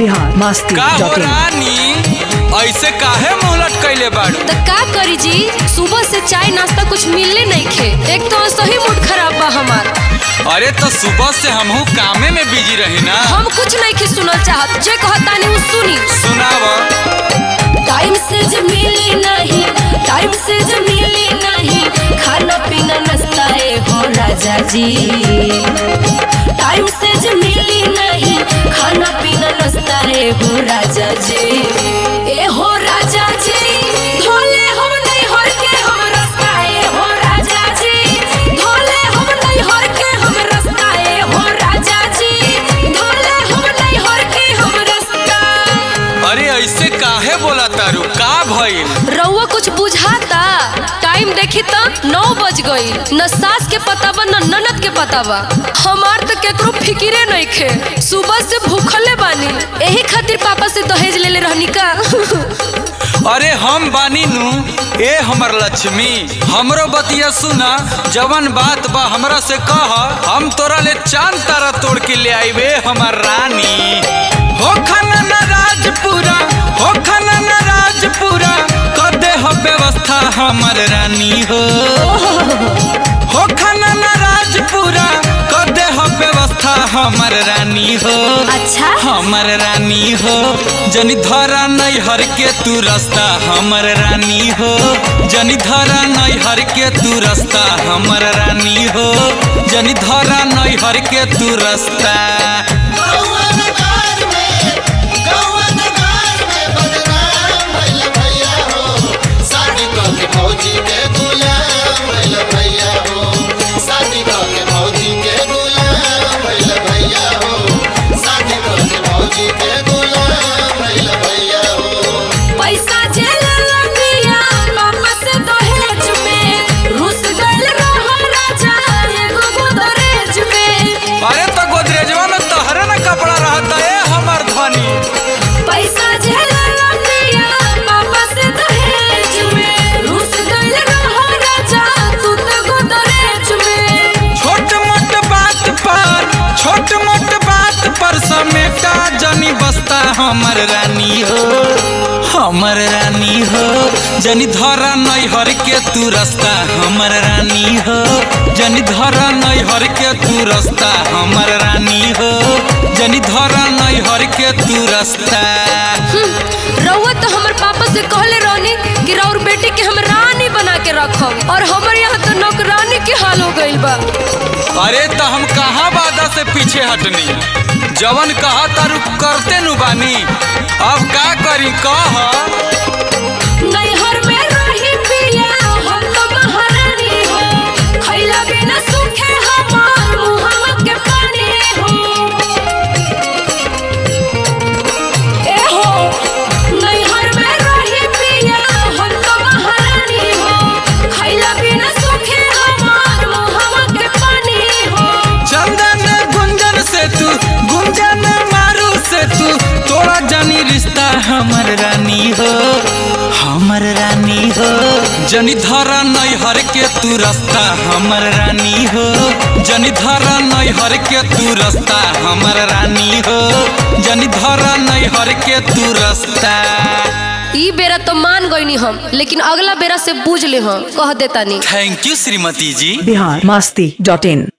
बिहार मस्ती का हो dot in रानी ऐसे काहे मुंह लटकैले बाड़ू तो का करी जी सुबह से चाय नाश्ता कुछ मिलले नहीं खे एक तो सही मूड खराब बा हमार अरे तो सुबह से हमहू कामे में बिजी रही ना हम कुछ नहीं के सुनल चाहत जे कहतानी उ सुनी सुनाव टाइम से जे मिली नहीं टाइम से जे मिली नहीं खाना पीना नाश्ता है हो राजा जी टाइम से जे मिली नहीं खाना पीना नाश्ता है हो राजा जी ए हो राजा जी धोले हम नहीं हर के हम रास्ता है हो राजा जी धोले हम नहीं हर के हम रास्ता है हो राजा जी धोले हम नहीं हर के हम रास्ता अरे ऐसे काहे बोला तारू का भइल रउआ कुछ बुझाता टाइम देखी तो नौ बज गई न सास के पता बा न ननद के पता बा हमार तो केकरो फिकिरे नहीं खे सुबह से भूखले बानी यही खातिर पापा से दहेज ले ले रहनी का अरे हम बानी नु ए हमर लक्ष्मी हमरो बतिया सुना जवन बात बा हमरा से कह हम तोरा ले चांद तारा तोड़ के ले आईबे हमर रानी हो खाना ना राजपुरा हो खाना ना राजपुरा कर दे हो व्यवस्था हमर रानी हो हो खाना ना राजपुरा कर दे हो व्यवस्था हमर रानी हो अच्छा हमर रानी हो जनी धरा नहीं हर के तू रास्ता हमर रानी हो जनी धरा नहीं हर के तू रास्ता हमर रानी हो जनी धरा नहीं हर के तू रास्ता पैसा जे लेला पिया पापा से दहेज में रुस गइल रहो राजा एगो गोदरेज में अरे तो गोदरेजवा में तोहरे ना कपड़ा रहता है हमर धनी पैसा जे लेला पिया पापा से दहेज में रुस गइल रहो राजा तू तो गोदरेज में छोट मोट बात पर छोट मोट बात पर समेटा जनी बस्ता हमर रानी हो हमर रानी हो जनी धरा नहीं हर के तू रास्ता हमर रानी हो जनी धरा नहीं हर के तू रास्ता हमर रानी हो जनी धरा नहीं हर के तू रास्ता रउआ तो हमर पापा से कहले रहनी कि रउर बेटी के हम रानी बना के रखब और हमर यहाँ तो नौकरानी के हाल हो गइल बा अरे तो हम कहाँ वादा से पीछे हटनी जवन कहा तारू करते नु बानी अब का करी कह नैहर में रही पिया हम तो महारानी हो खैला बिना सूखे हमार मुहम्मद के पानी हो ए हो नैहर में रही पिया हम तो महारानी हो खैला बिना सूखे हमार मुहम्मद के पानी हो चंदन गुंजन से तू गुंजन मारू से तू तोरा जानी रिश्ता हमर रानी हो हमर रानी हो जनी धरा नहीं हर के तू रास्ता हमर रानी हो जनी धरा नहीं हर के तू रास्ता हमर रानी हो जनी धरा नहीं हर के तू रास्ता ई बेरा तो मान गईनी हम लेकिन अगला बेरा से बूझ ले हम कह देता नहीं थैंक यू श्रीमती जी बिहार मस्ती डॉट इन